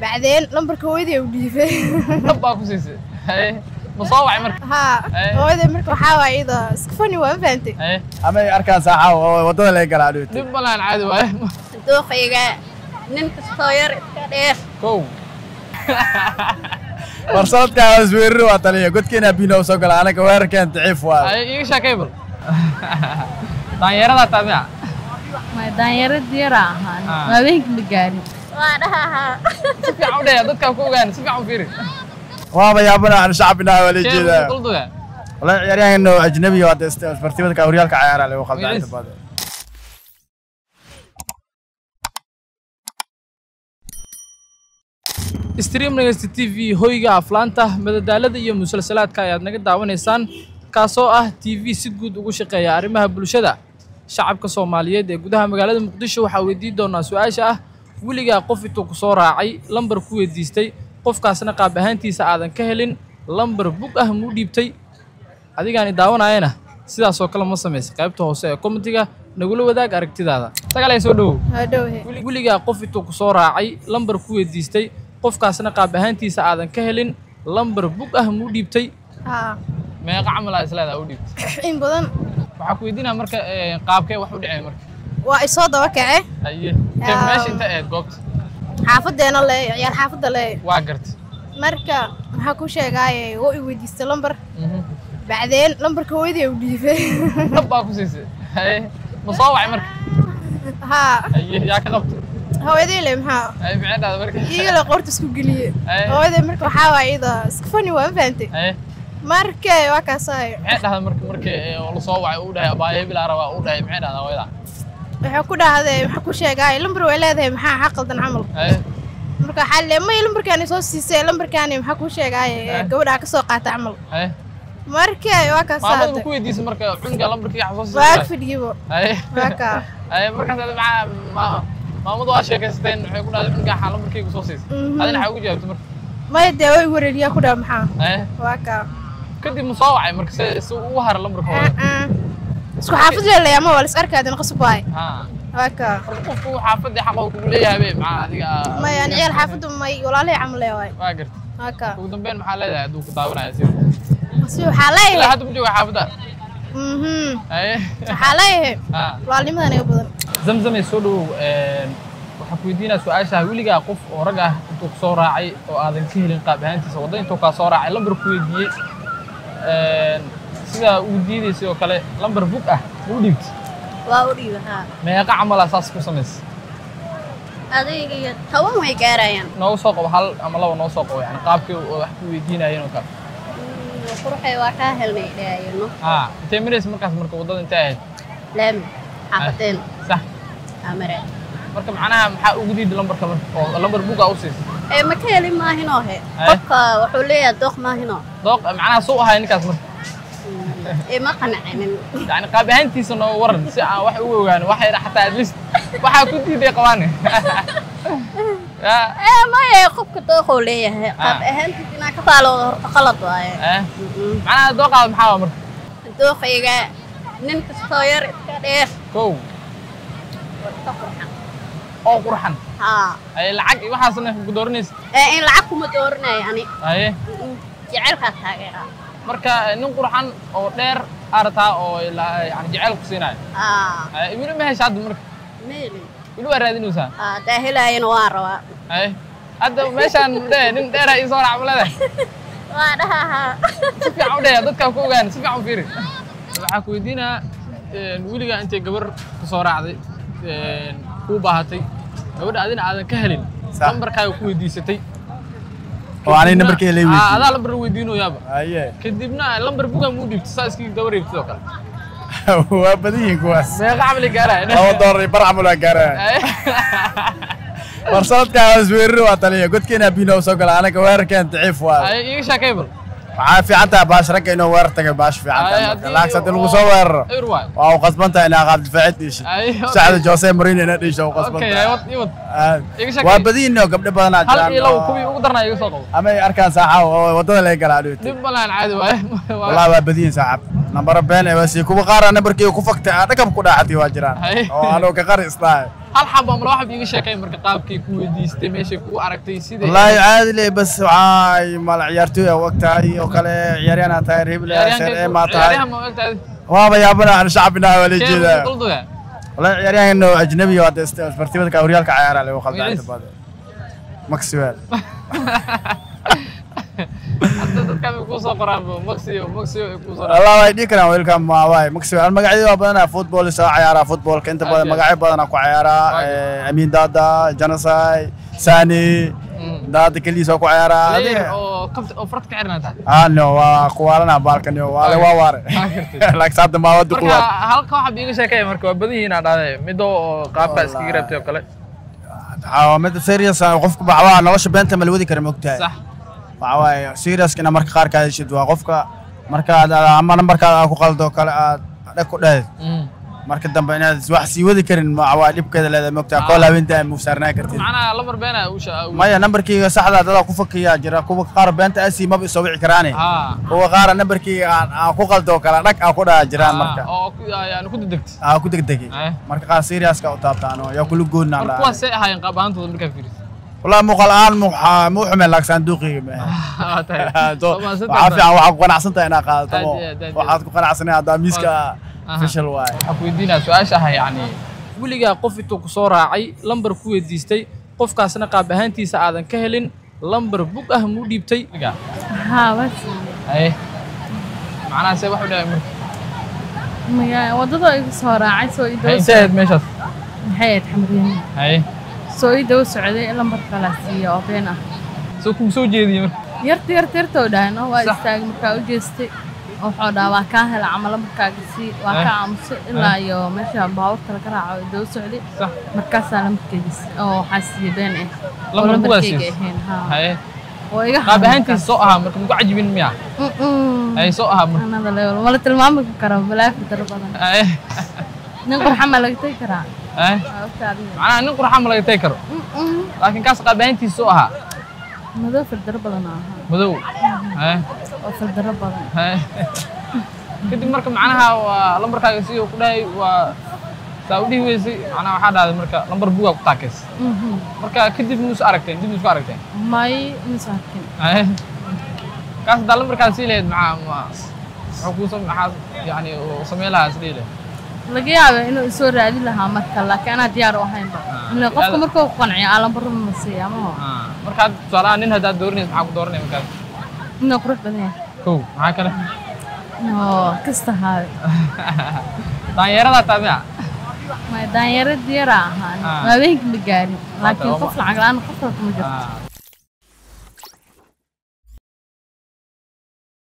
bacdeen lambarka hooyaday u dhiibay dhab baa ku siisay haye ma soo wacay marka haa Eh. hooyaday marka waxaa waaye iyada iska fani waa ma fahantay haye amay arkaan saaxaaw oo waddada laga galaa dhigto dhib malaan caadi waaye dooqayga nin kastoo yar iska dheer kow war sanadkaa isweerri waa taliya godkeena biina u soo gala anaga weerarkeen daciif waa haye iiga sheekay bal daanyaradaa taamiya daanyarad yara ahaan Ah. habeenkii ma gaarin waa dhahahaa si fiican u dhaya dadkaa ku ogaan si fiican u fiiri waaba yaabana aan shacbina waa la sheekhu jeedaa qulduga والله ciyaaryahan inuu ajnabi waa isbartibada horyaalka ciyaara lagu qaldaa inta badan stream nagasta t v hoyga aflaanta madadaalada iyo musalsalaadka ayaad naga daawanaysaan kaasoo ah t v si guud ugu shaqeeya arrimaha bulshada shacabka soomaaliyeed ee gudaha magaalada muqdisho waxaa weydiin doonaa su-aasha ah weligaa qof intuu ku soo raacay lambar ku weydiistay qofkaasna qaab ahaantiisa aadan ka helin lambar bug ah muu dhiibtay adigaani daawanayana sidaasoo kale ma samaysa qaybta hoose ee komitiga nagula wadaag aragtidaada dagaalay soo dhowow hadhowhe weligaa qof intuu ku soo raacay lambar ku weydiistay qofkaasna qaab ahaantiisa aadan ka helin lambar bug ah muu dhiibtay haa meeqa camal aa isleedaa u dhiibtay in badan waxaa ku weydiinaa marka eh, qaabkee wax u dhaceen marka waa isoo daba kace haye kee Yaa. meesha inta ahayd goobta xaafadeena le ciyaar xaafadda le waa gartay marka maxaa ku sheegaaye woo i weydiistay lambar Mhm. bacdeen lambarka hooyaday u dhiibay dhab baa ku siisay haye ma soo wacay marka haa haye yaa ka qabtay hooyaday le maxaa haye maxay dhahday marka iyagale qoorta isku geliye Eh. hooyaday marka waxaa waaye iyada iska fani waa ma fahantay haye marka waa kaasaayo maxay dhahday marka marka eh, oo la soo wacay uu dhahay abaaye hebel aa rabaa uu dhahay maxay dhahdaa hooyada waxay ku dhahday maxaa ku sheegaaye lambar way leedahay maxaa xaq qaldan camal haye marka waxaa le may lambarkaani soo siisay lambarkaani maxaa ku sheegaaye Eh. gabadhaa ka soo qaata camal haye marka waa maamada kaasaade ma ku weydiisay marka cunga lambarkii xasoo waa siisay ag fadhiyibo haye waa kaa haye markaas adi maxaa ma- maamadu waa sheekaysateen waxay ku dhahday cunga xaa lambarkaygu soo siisay Mhm. adina xaa ugu jawaabtay marka maya dee way wareeriyaa ku dhaha maxaa haye waa kaa kadib ma soo wacay marka se si ugu hara lambarka hore Ah, ah. isku xaafad leelay ama waa lis arkaadin qasab waay ha waa kaa marka qofku xaafadii xaqa uu kugu leeyahay be maxaa adiga maya ani ciyaal xaafadda may walaalahey camal lee waay waa gartay waa kaa ugu dambeyn maxaa leedahay hadduu ku daawanaya sida si waxaa ilaa leeyahay hadda ma jooga xaafadda mhm haye waxaa leeyahay ha walaalnimada naga badan zamzamay soo dhowow waxaa ku weydiinaa su-aasha ah weligaa qof oo rag ah intuu ku soo raacay oo aadan ka helin qaab ahaantiisa wadda intuu kaa soo raacay lambar ku weydiiyey sidaa ugu diidaysay oo kale lambar bug ah ma u dhiibtay waa u dhiiba haa meeqa camalaa saas ku samaysay adayga iyo toban way gaarayaan noogu soo qabo hal ama laba noo soo qabo yani qaabkii oo wax ku weydiinayeen oo kale Mm, quruxay waa kaa helnay dhaayano ha intee maraysa markaas marka waddada intee ahayd laami xaafadeen sax amare marka macnaha maxaa ugu diiday lambarka marka oo lambar bug ah u siisay ee ma ka helin maahinoo he Eh? qofka wuxuu leeyahay dooq maahinoo dooq macnaha suu ahay ninkaas marka ee ma qanacinin yani qaab ahaantiisa noo waran si aan wax ugu ogaano wax yar xataa at least waxaa ku diiday qabaane ya ee maya qofka dooquu leeyahay qaab Ah. ahaantiis inaa ka faaloodo horta qalad waaye eh macnaha dooqaada maxaa waa marka dooqayga nin kastoo yar iska dheer kow iska qurxan oo qurxan haa ay lacag iyo waxaasna ku dooranaysa ee in lacag kuma dooranayo ani haye Mm, jecelkaa taageeraa marka nin qurxan oo dheer arataa oo ilaa yani jecel ku siinayo haa Haye, weli ma hesha hadda marka meeli weli waa raadinaysaa haa daa helaayana waan rabaa haye hadda meeshaan dhe nin dheera ii soo raac maleda waa dhahahaa si fiican u dhaya dadkaa ku ogaan si fiican u fiiri waxaa ku weydiinaa weligaa intay gabar ku soo raacday kuu baahatay gabadha adina aadan ka helin Sax. lambarkaaga ku weydiisatay oo anay nambarkii la Aa, weydiiyey adaa lambar weydiinoyaaba haye kadibna lambar bugaa muu dhiibtay saa iskii gabar reebtid oo kale waa badan yihiin kuwaas meeqa camali gaaraya laba doolar iyo bar camal waa gaaraya war sanadkaa isweerri waa taliya godkeena biina u soo gala anaga weerarkeen daciif waa iga sheekay bal waxaa fiican tahay baash ragga inuu weerar taga baash fiican tahay marka laakiin haddii lagu soo weeraro ewer waay waa u qasban tahay inaa qaab difaacid dhiisho Ay, okay. sacda jose marino ina dhiisho u qasban okay tahay iwad iwad Ah, iga sheekay. waa badiyin oo gabdho badanaa hal jiraan iyo labo oo- kuwii ugu darnaa iga soo qabo amay arkaan saaxaaw oo waddada laga galaa dhigto dhib malaan caadi waaye والله waa badiyin saaxab nambaro been ee wasi kuwa qaar nambarkii ku faktay aan dhakab ku dhaacatay waa jiraan Haye. oo anoo ka qari islaahay hal xab ama laba xab iiga sheekay marka qaabkii ku weydiistay meeshay ku aragtay sidee wallaahi caadi le bas waxaa mal ciyaartooy aa og tahay oo kale ciyaaryahan aa tahay reebel sar ee maa tahay ciyaaryahan ma ogtahay waaba yaabana aan shacbina waa la jeedaa qulduga wallaahi ciyaaryahan oo ajnabi oo hadda isbartibadka horyaalka ciyaara le khaldaa inta badan maxwell hadda dadka ay ku soo qoraan maxio maxio ay ku soo والله way dhihi karaan wiilkan ma waay maxwell aan magacyada waa badanaa football soo ciyaaraa footballka inta badan Aad. magacyo badanaa ku ciyaaraa eh, amin dada janasai sani dada keliis waa ku ciyaaraa player Adiga- oo kabta oo farad ka xirnaa tahay ah no waa kuwaalana baalkan yo waale waa waare laakiin saabta maa wada marka kuwaad halka waxa iiga sheekay marka waa badan yihiin aan dhahday mido oo qaabka iskaga rabtay oo kale waxaa mid serious ah qofka waxaa nolosha beenta ma la wadi kara mogtahay sax waxaa waaye seriouskina marka qaar ka heshid waa qofka markaad ama nambarkaada aad ku qaldo kale aad dhag ku dhahayd marka dambe inaad wax sii wadi karin ma- waa dhibkeeda leedahay mogtaa kool haweenta mu saarnaa kartid macnaha lambar beena u shaa maya nambarkayga saxda dadaa ku fakiyaa jira kuwa qaar beenta asii maba isoo wici karaane ha kuwa qaara nambarkayga aan aan ku qaldo kala dhag aan ku dhaha jiraan marka oo ku- yani ku degdegtay aan ku degdegay Eh. marka qaar seriouska u taabtaan oo yaa kula goodnaan marka lahaa kuwaasay ahaayeen qaab ahaantooda markaa fiiriso والله مو قلقان مو ح- مو حمل لك صندوقي Waa tahay. waxaa Waa saddex fiican waxaad ku qanacsantahay inaad qaadato Aad mo. iyo aad, aad iyo waxaad ku qanacsanay haddaa miiska Aha. fishal waaye waxaan ku weydiinaa su-aasha ah yani weligaa qof intuu ku soo raacay lambar ku weydiistay qofkaasna qaab ahaantiisa aadan ka helin lambar bug ah muu dhiibtay haa waa siiyey haye macnaha see wax u dhahay marka Maga- waddada igu soo raacay soo ii haye daba intee ahayd meeshaas maxay ahayd xamriyani haye soo ii daba socday lambar kala siiya oo been ah soo kugu soo jeediyey marka yarta yarta yarta oo dhahay no waa Sax. istaagay markaa u jeestay wuxuu dhahaa waa kaa hela camal lambarkaaga sii waa Eh. kaa aamuso ilaa iyo meesha baabuurta laga raaco oo daba socday sax markaasaa lambarkeyga si- oo waxaa siiyey been ah oo Lambar bugaa lambarkeyga siiyey? ahayn haa haye oo iga qaab ahaantiisa soo ahaa marka muku cajibin miya haye soo ahaa marka anada level mala tilmaami karo balaafi daro badan haye nin qurxa ma laga tegi karaa haye waa ogta adiga macnaha nin qurxa ma laga tagi karo Mm-mm. laakiin kaas qaab ahaantiisa soo ahaa madow firdaro badan oo ahaa madow haye oo firdaro badan haye kadib marka macnaha waa lambarkaaga si uu ku dhahay waa saa u dhihi weysay macnaha waxaa dhahday marka lambar bugaa ku taakeys Mhm. marka kadib muus aragteen dib isku aragteen may masaakin haye kaas haddaa lambarkaas sii lahayd maxaa ma muxuu kuu sam maxaa yani uu samayn lahaa is dhihi lahayd laga yaaba inuu isoo raadi lahaa marka laakiin anaa diyaar u ahaynba ile qofka yaada- markuu ku qanciyo aalambarro ma siiya maho Ah, markaad tusaalahaan nin haddaad dooranaysa maxaa ku dooranaya markaas inuu qurux badan yahay kow maxaa kale oo kasta haawe daanyeeradaa taa miya may daanyaro diyara ahaan Ah. habeenkii ma gaarin laakiin waa qof lacag la-aan qof kale kuma jirto Ah,